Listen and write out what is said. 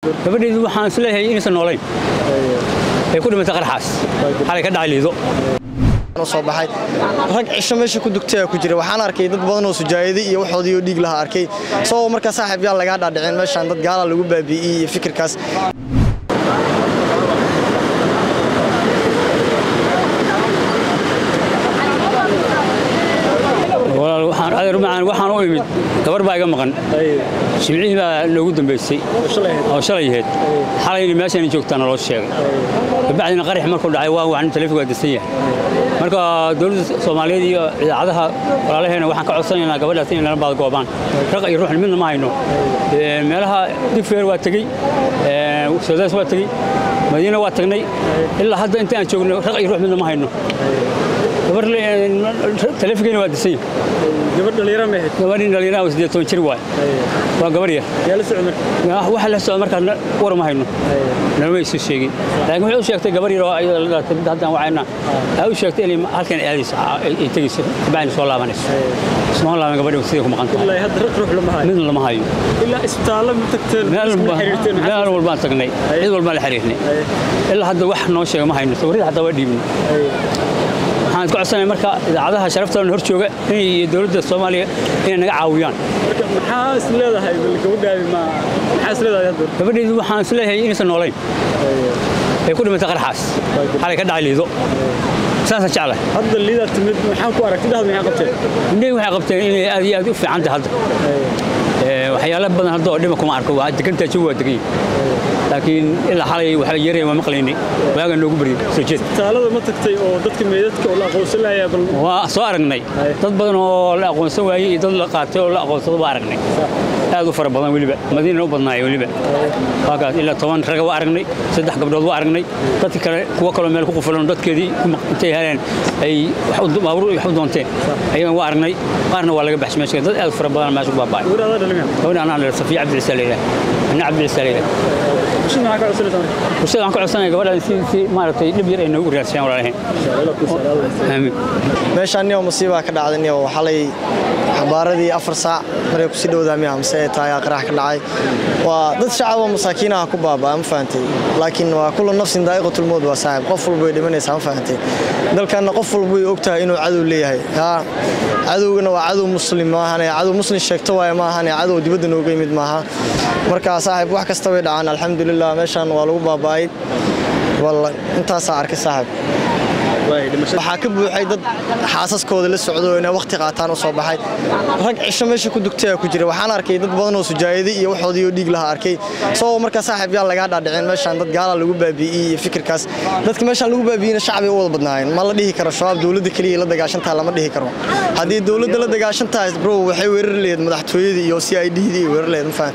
gabadheedu waxaan isleeyahay inaysan noolayn ay ku dhimatay qarxaas xalay ka dhacay liido soo baxay rag cisho meesha ku dugtay ku jira waxaan arkay dad badan oo sujaayadi iyo waxoodii oo dhiig lahaa arkay sababoo markaa saaxiib yaal lagaa dhaadhicin meeshaan dad gaala lagu baabi'iyey iyo fikirkaas waxaan u imid gabar baa iga maqan jimcihii baa noogu dambaysay oo shalay ahayd xalayna meeshaan joogtaana loo sheegay kabacdina qarax markuu dhacay waa waxaan taleefonka disan yahay marka dowladda soomaaliyeed iyo idaacadaha walaalaheena waxaan ka codsanaynaa gabadhaas in lana baadgoobaan raq iyo ruuxna midna ma hayno meelaha digfeer waa tegey soodaas waa tegey madiina waa tagnay ilaa hadda inta aan joogno raq iyo ruux midna ma hayno gabar taleefonkeena waa disan yahay gabar dhalinyaro ma ahayd gabadhin dhalinyaraha oo siddeed toban jir waay waa gabar yar yaa la socod marka waxa la socda markaa war ma hayno nalama isu sheegin laakiin waxay u sheegtay gabar yar oo ayada la dhalatay mid haddaan wacayna ay u sheegtay inay halkan aadayso ay tegayso kabacdina soo laabanayso isma laaban gabadhi sidii ku maqan tahay ilaa hadda raq ruux lama hayo midna lama hayo ilaa isbitaallo ma tagteen meel isma xiriirteen maxaa meel walbaan tagnay cid walbaan la xiriirnay ilaa hadda wax noo sheega ma hayno sawirada xataa waa dhiibnay waxaan ka codsanaya marka idaacadaha sharaftoona hor jooga inay iyo dowladda soomaaliya inay naga caawiyaan marka maxaa is leedahay bal gabadhaadi ma maxaa is leedahay hadda gabadheedu waxaan isleeyahay inaysan noolayn ay ku dhimatay qarxaas xalay ka dhacay liido saasaan jeclahay hadda liidaa timid maxaa ku aragtay dhahda maxaa qabteen indhahii waxay qabteen inay aad iyo aad u fiican tahay hadda waxyaalo badan hadda oo dhima kuma arko waa degantaa jawi waa degan yahay laakiin ilaa xalay waxaa yeeraya waa maqlaynay waagaa noogu baryay soo jeed isbitaalada ma tagtay oo dadka meedadka oo la aqoonsan lahayaa bal waa soo aragnay dad badan oo la aqoonsan waayey iyo dad la qaatay oo la aqoonsado waa aragnay aad u fara badan weliba madiina u badnaaya weliba waa kaas ilaa toban raga waa aragnay saddex gabdhood waa aragnay dadka kale kuwa kaloo meel ku qufulan dadkeedii intay heleen ay baabuur wax u doonteen ayagan waa aragnay qaarna waa laga baxshay meesha dad aad u fara badan meesha ku baaba'ay gabadhaada dhalin gabadha anaa dhalay safiya cabdilisa leeyahay anna cabdilisa leeyahay bulshada maxaa ka codsanaysaa marka bulshada waxaan ka codsanaya gabadhan si si maaragtay dhib yar ay noogu raadsayaan walaalahayn aamin meeshaan niyo musiibaa ka dhacday niyo xalay xabaaradii afar saac maray kusii dhowdaa miya mise ay tahay qarax ka dhacay waa dad shacab oo masaakiinaha ku baabaa ma fahantay laakiin waa kullu nafsin daa'iqatul mawd waa saaxib qof walba way dhimanaysaa ma fahantay dalkanna qof walba way ogtahay inuu cadow leeyahay haa cadowgana waa cadow muslim maahane cadow muslim sheegto waaye maahane cadow dibadda nooga yimid maaha marka saaxib wax kasta way dhacaan alxamdulilah meeshaan waa lagu baaba'ay walla intaasaa arkay saaxib waxaa ka buuxay dad xaasaskooda la socdo inay waqti qaataan u soo baxay rag cisho meesha ku dugtay ku jira waxaan arkay dad badan oo sujaayadi iyo waxoodii oo dhiig lahaa arkay sababoo markaa saaxiib yaal lagaa dhaadhicin meeshaan dad gaala lagu baabi'iyey iyo fikirkaas dadka meeshaan lagu baabi'iyeyna shacbi u wada badnaayeen ma la dhihi karo shabaab dowladda keliya la dagaashan tahay lama dhihi karo haddii dowladda la dagaashan tahay bro waxay weerari lahayd madaxtooyadii iyo c i d dii weerari lahayd ma fahan